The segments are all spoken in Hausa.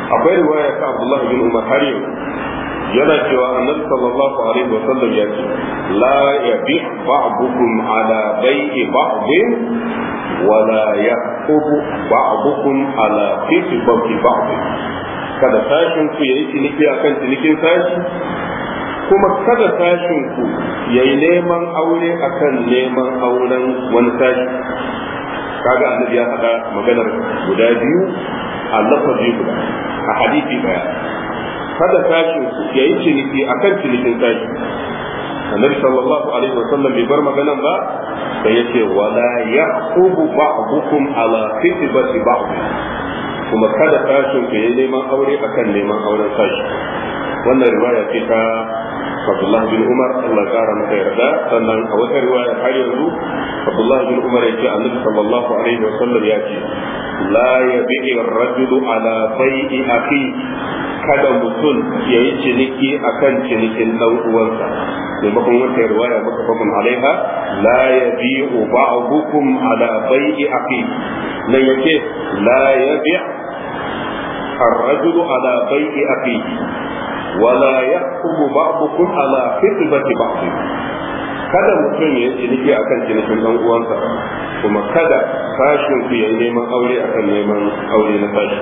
akwai riwaya ta Abdullah bin Umar har yau yana cewa annabi sallallahu alaihi wa sallam ya ce la yabi ba'dukum ala bai'i ba'din wa la yaqubu ba'dukum ala fitbati ba'din kada sashin ku yayi ciniki akan cinikin sashi kuma kada sashin ku yayi neman aure akan neman auren wani sashi kaga annabi ya faɗa maganar guda biyu a lafazi guda a hadisi daya kada sashin ku yayi ciniki akan cinikin sashi annabi sallallahu alaihi wasallam bai bar maganan ba da yace wala yaqubu ba'dukum ala fitbati ba'd kuma kada sashin ku yayi neman aure akan neman auren sashi wannan riwaya ce ta Abdullah bin Umar Allah ya kara masa yarda sannan a wata riwaya har yanzu Abdullah bin Umar ya ce Annabi sallallahu alaihi wa sallam ya ce la yabi'i ar-rajulu ala bai'i akhi kada mutum ya yi ciniki akan cinikin dan uwansa maimakon wata riwaya mutafakun alaiha la yabi'u ba'dukum ala bai'i akhi nan yake la yabi' الرجل على بيع أخيه ولا يحكم بعضكم على خطبة بعض kada mutum ya yi ciniki akan cinikin dan uwansa kuma kada sashin ku ya neman aure akan neman aure na sashi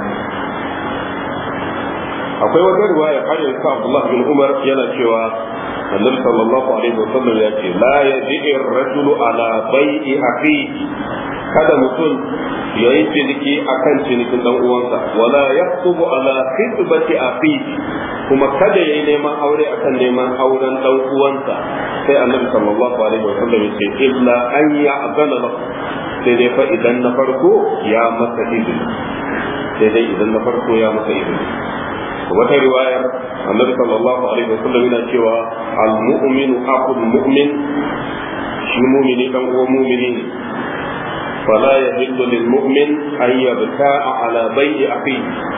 akwai wata riwaya har yanzu Abdullah bin Umar yana cewa Annabi sallallahu alaihi wasallam ya ce la yaji'i ar-rajulu ala bai'i akhihi kada mutum ya yi ciniki akan cinikin dan uwansa wala yaktubu ala khitbati akhihi kuma kada ya yi neman aure akan neman auren dan uwansa sai Annabi sallallahu alaihi wasallam ya ce illa an ya'zana lahu sai dai fa idan na farko ya masa izini sai dai idan na farko ya masa izini wata riwayar annabi sallallahu alaihi wasallam yana cewa al-mu'minu aqul mu'min shi mu'mini dan uwan mu'mini ne fala yahillu lil mu'min an yabta'a ala bai'i akhihi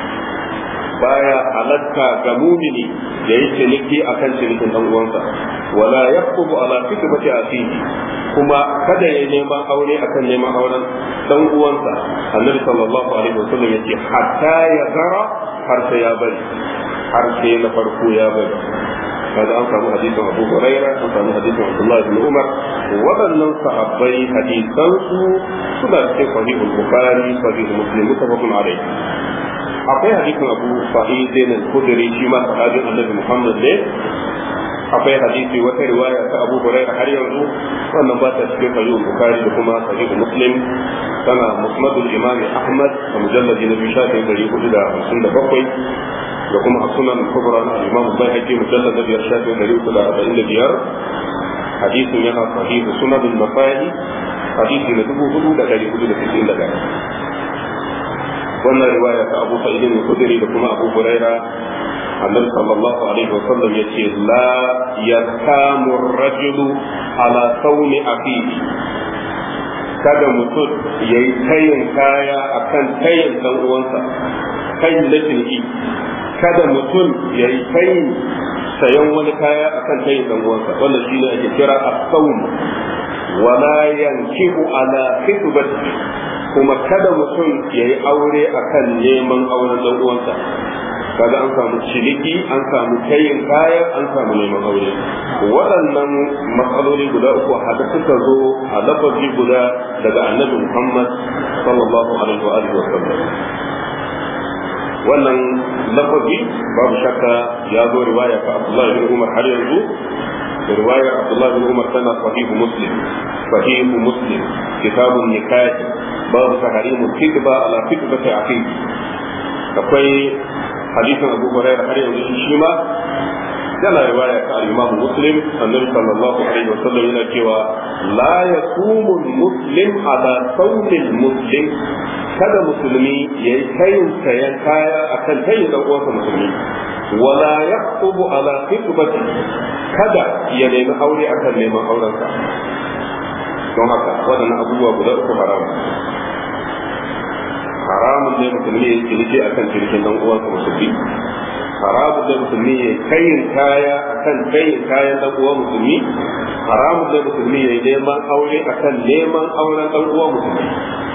baya halatta ga mumini ya yi ciniki akan cinikin dan uwansa wala yaqtubu ala fitbati akhihi kuma kada ya neman aure akan neman auren dan uwansa annabi sallallahu alaihi wasallam yace hatta ya zara har sai ya bari har sai na farko ya bari kaga an samu hadisin Abu Huraira an samu hadisin Abdullah bin Umar waɗannan sahabbai hadisan su suna cikin sahihul Bukhari sahih Muslim mutafaqun alayhi akwai hadisin Abu Sa'id al-Khudri shi ma sahabin Annabi Muhammad ne akwai hadisi wata riwaya ta Abu Hurairah har yanzu wannan ba ta cikin sahih Bukhari da kuma sahih Muslim tana musnadul Imam Ahmad a mujalladi na biyu shafin dari hudu da hamsin da bakwai da kuma a sunan kubra na Imam Bayhaqi mujallad na biyar shafin dari uku da arba'in da biyar hadisin yana sahih sunadul Nasa'i hadisi na dubu hudu da dari hudu da sittin da ɗaya wannan riwaya ta Abu Sa'id al-Khudri da kuma Abu Hurairah النبي صلى الله عليه وسلم يقول لا يسام الرجل على صوم أخيه kada mutum ya yi tayin kaya a kan tayin ɗan uwansa tayin na ciniki kada mutum ya yi tayin sayan wani kaya a kan tayin ɗan uwansa wannan shi ne ake kira a saum wala yankihu ala khitbati kuma kada mutum ya yi aure akan neman auren ɗan uwansa kaga an samu ciniki an samu tayin kaya an samu neman aure waɗannan matsaloli guda uku haka suka zo a lafazi guda daga annabi muhammad sallallahu alaihi wa alihi wasallam wannan lafazi babu shakka ya zo riwaya ta abdullahi bin umar har yanzu riwayar abdullahi bin umar tana sahihu muslim sahihu muslim kitabun nikah babu tahrimu kitba ala kitbati aqiq akwai hadisin abu hurairah har yanzu shi ma yana riwaya ta al-imam muslim annabi sallallahu alaihi wasallam yana cewa la yasumu muslim ala sawmil muslim kada musulmi yayi tayin sayan kaya akan tayin dan uwansa musulmi wala yaqtubu ala khitbati kada ya nemi aure akan neman aurensa don haka waɗannan abubuwa guda uku haramun haramun ne musulmi ya ciniki a kan cinikin dan uwansa musulmi haramun ne musulmi ya kayin kaya a kan kayin kayan dan uwan musulmi haramun ne musulmi ya neman aure a kan neman auren dan uwan musulmi